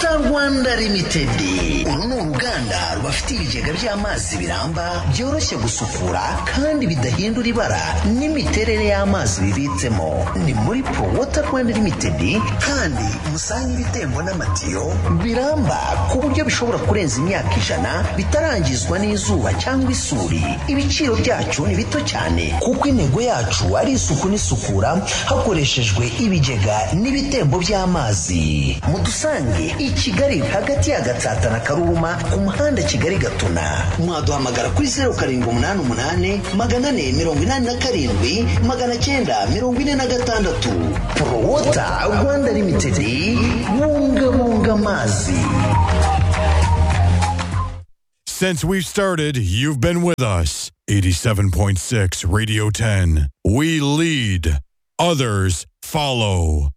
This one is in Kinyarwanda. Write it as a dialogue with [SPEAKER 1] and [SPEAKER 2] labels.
[SPEAKER 1] rwanda limitedi uru ni uruganda rubafite ibigega by'amazi biramba byoroshye gusukura kandi bidahindura ibara n'imiterere y'amazi bibitsemo ni muri pro water rwanda limitedi kandi musange ibitembo n'amatiyo biramba ku buryo bishobora kurenza imyaka ijana bitarangizwa n'izuba cyangwa isuri ibiciro byacu ni bito cyane kuko intego yacu ari isuku n'isukura hakoreshejwe ibigega n'ibitembo by'amazi mudusange i kigali hagati ya gatsata na karuma ku muhanda kigali gatuna mwaduhamagara kuri zeru karindwi umunani umunani magana ane mirongo inani na karindwi magana cyenda mirongo ine na gatandatu porowota rwanda limitedi bungabunga amazi
[SPEAKER 2] Since we've started, you've been with us. 87.6 Radio 10. We lead, others follow.